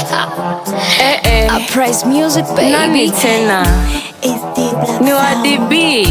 Eh, eh. Uprise music Nani baby. tena It's the black ni wa sound. DB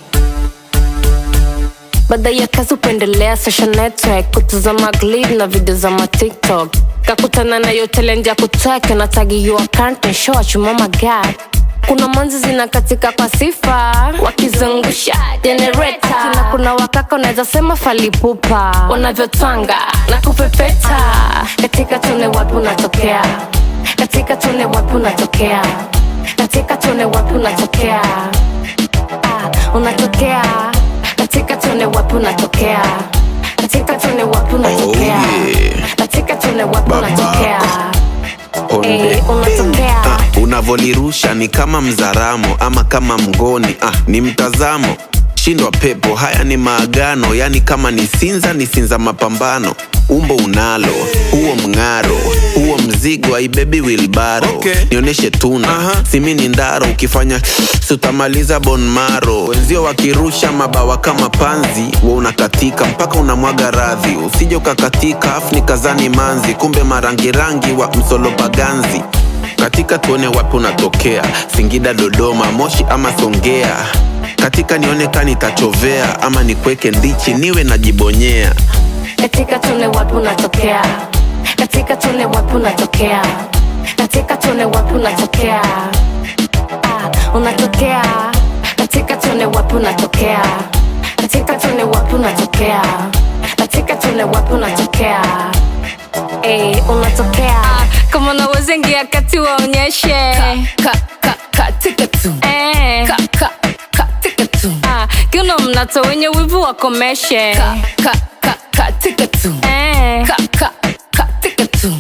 baada ya kazi upendelea social network kutazama glid na video za ma tiktok kakutana na yo talent ya kutwek na tagi your content show achuma magad kuna manzi zinakatika kwa sifa wakizungusha generator kina kuna wakaka unaweza sema falipupa wanavyotwanga na kupepeta katika tune wapi unatokea katika tune wapi unatokea katika tune wapi unatokea Ah, unatokea katika tune wapi unatokea katika tune wapi unatokea yeah. katika tune wapi Baba. unatokea Onde. Eh, unatokea Ah, unavolirusha ni kama mzaramo ama kama mgoni ah, ni mtazamo shindwa pepo haya ni maagano yani kama ni sinza ni sinza mapambano umbo unalo huo mng'aro huo mzigo aibebi wilbaro Okay. nionyeshe tuna Aha. simi ni ndaro ukifanya sutamaliza bonmaro wenzio wakirusha mabawa kama panzi wa unakatika mpaka unamwaga radhi usije ukakatika afu ni kazani manzi kumbe marangirangi wa msolopaganzi katika tuone wapi unatokea singida dodoma moshi ama songea katika nioneka nitachovea ama nikweke ndichi niwe najibonyea katika tune wapi unatokea katika tune wapi unatokea katika tune wapi unatokea ah, unatokea katika tune wapi unatokea katika tune wapi unatokea katika tune wapi unatokea Ey, unatokea kama unaweza ingia kati waonyeshe ka, ka, katika tu eh. ka, ka, katika tu ah, kiuno mnato wenye wivu wakomeshe ka, ka, ka, katika tu eh. ka, ka, katika tu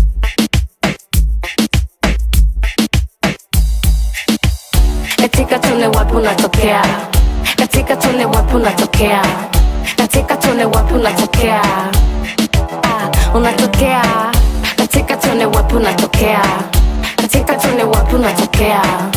katika tune wapi unatokea katika tune wapi unatokea katika tune wapi unatokea ah, unatokea katika tune wapi unatokea katika tune wapi unatokea